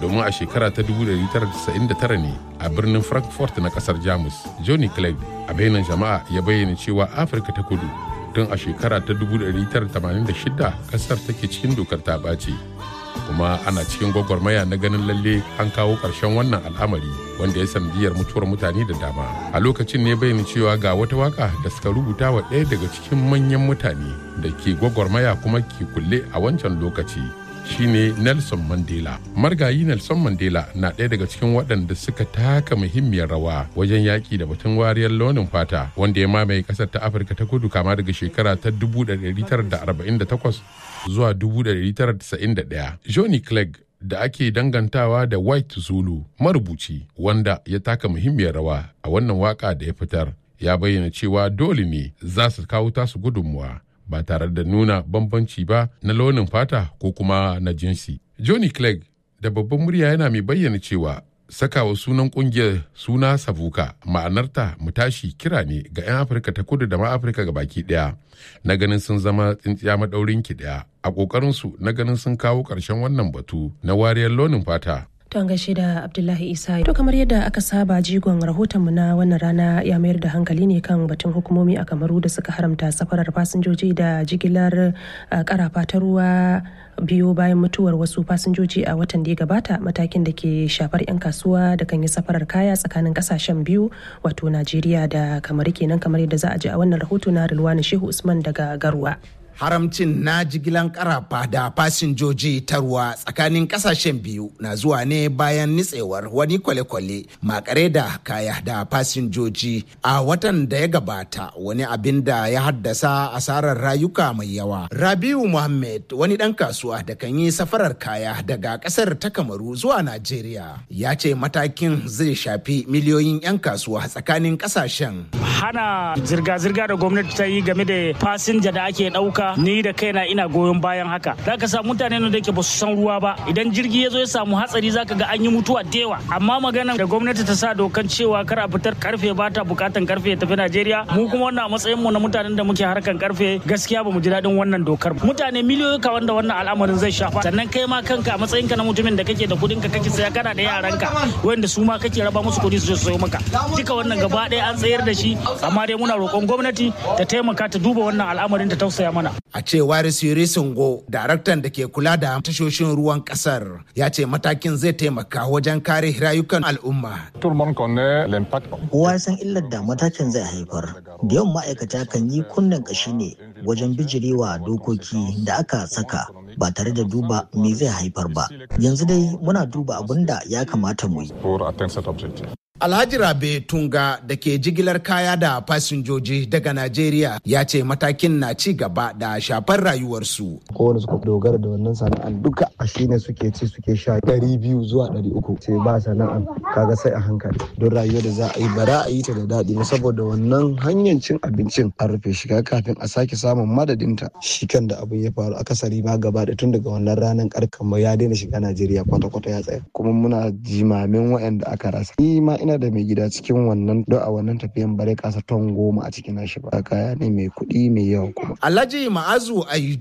domin a shekara ta 1999 ne a birnin frankfurt na kasar jamus johnny clegg a bainar jama'a ya bayyana cewa afirka ta kudu tun a shekara ta 1986 kasar take cikin dokar ta ɓace kuma ana cikin gwagwarmaya na ganin lalle an kawo ƙarshen wannan al'amari wanda ya sanadiyar mutuwar mutane da dama a lokacin ne bayyana cewa ga wata waka da suka rubuta wa ɗaya daga cikin manyan mutane da ke gwagwarmaya kuma ke kulle a wancan lokaci shine Nelson Mandela. Margayi Nelson Mandela na ɗaya daga cikin waɗanda suka taka muhimmiyar rawa wajen yaƙi da batun wariyar launin fata wanda ya mamaye ƙasar ta Afirka ta kudu kama daga shekara ta 1948 zuwa 1991. Johnny Clegg da ake dangantawa da White Zulu marubuci wanda ya taka muhimmiyar rawa a wannan waka da ya fitar ya bayyana cewa dole ne za su kawo tasu gudunmuwa ba tare da nuna bambanci ba na launin fata ko kuma na jinsi. Johnny Clegg da babban murya yana mai bayyana cewa sakawa sunan kungiyar suna savuka ma'anarta mu tashi kira ne ga 'yan afirka ta kudu da ma afirka ga baki daya na ganin sun zama tsintsiya maɗaurin ki daya a ƙoƙarinsu na ganin sun kawo ƙarshen wannan batu na wariyar launin fata To an gaishe da Abdullahi Isa. To kamar yadda aka saba jigon rahotonmu na wannan rana ya mayar da hankali ne kan batun hukumomi a Kamaru da suka haramta safarar fasinjoji da jigilar karafa ta ruwa biyo bayan mutuwar wasu fasinjoji a watan da ya gabata matakin da ke shafar 'yan kasuwa da kan yi safarar kaya tsakanin kasashen biyu wato Najeriya da Kamaru kenan kamar yadda za a ji a wannan rahoto na Rilwani Shehu Usman daga Garwa. haramcin na jigilan karafa da fasinjoji ta ruwa tsakanin kasashen biyu na zuwa ne bayan nitsewar wani kwale-kwale makare da kaya da fasinjoji a watan da ya gabata wani abin da ya haddasa asarar rayuka mai yawa rabiu muhammad wani dan kasuwa da kan yi safarar kaya daga kasar ta kamaru zuwa najeriya ya ce matakin zai shafi miliyoyin 'yan kasuwa tsakanin kasashen hana zirga-zirga da gwamnati ta yi game da fasinja da ake ɗauka ni da kaina ina goyon bayan haka za ka samu mutane da ke ba su san ruwa ba idan jirgi ya zo ya samu hatsari za ka ga an yi mutuwa da yawa amma magana da gwamnati ta sa dokan cewa kar a fitar karfe ba ta bukatan karfe ya tafi najeriya mu kuma wannan a matsayin mu na mutanen da muke harkan karfe gaskiya ba mu ji daɗin wannan dokar mutane miliyoyi ka wanda wannan al'amarin zai shafa sannan kai ma kanka a matsayinka na mutumin da kake da kuɗin ka kake saya kana da yaranka wanda su ma kake raba musu kuɗi su sayo maka duka wannan gaba ɗaya an tsayar da shi amma dai muna roƙon gwamnati ta taimaka ta duba wannan al'amarin ta tausaya mana a cewar Siri Sungo, daraktan da ke kula da tashoshin ruwan kasar, ya ce matakin zai taimaka wajen kare rayukan al'umma. Kowa san illar da matakin zai haifar. Da yawan ma'aikata kan yi kunnen kashi ne wajen bijirewa dokoki da aka saka ba tare da duba me zai haifar ba. Yanzu dai muna duba abin da ya kamata mu yi. Alhaji Rabe Tunga da ke jigilar kaya da fasinjoji daga Najeriya ya ce matakin na ci gaba da shafar rayuwarsu. Kowane suka dogara da wannan sana'an duka a shine suke ci suke sha ɗari biyu zuwa ɗari uku sai ba sana'an kaga sai a hankali don rayuwar da za a yi bara a yi ta da daɗi ba saboda wannan hanyar cin abincin an rufe shiga kafin a sake samun madadinta shi kan da abin ya faru akasari ma gaba da tun daga wannan ranar karkan ya daina shiga Najeriya kwata-kwata ya tsaya kuma muna jimamin waɗanda aka rasa. Ni ma ina da mai gida cikin wannan don a wannan tafiyan bare kasa ton goma a cikin nashi ba kaya ne mai kuɗi mai yawa kuma. Alhaji Ma'azu Ayu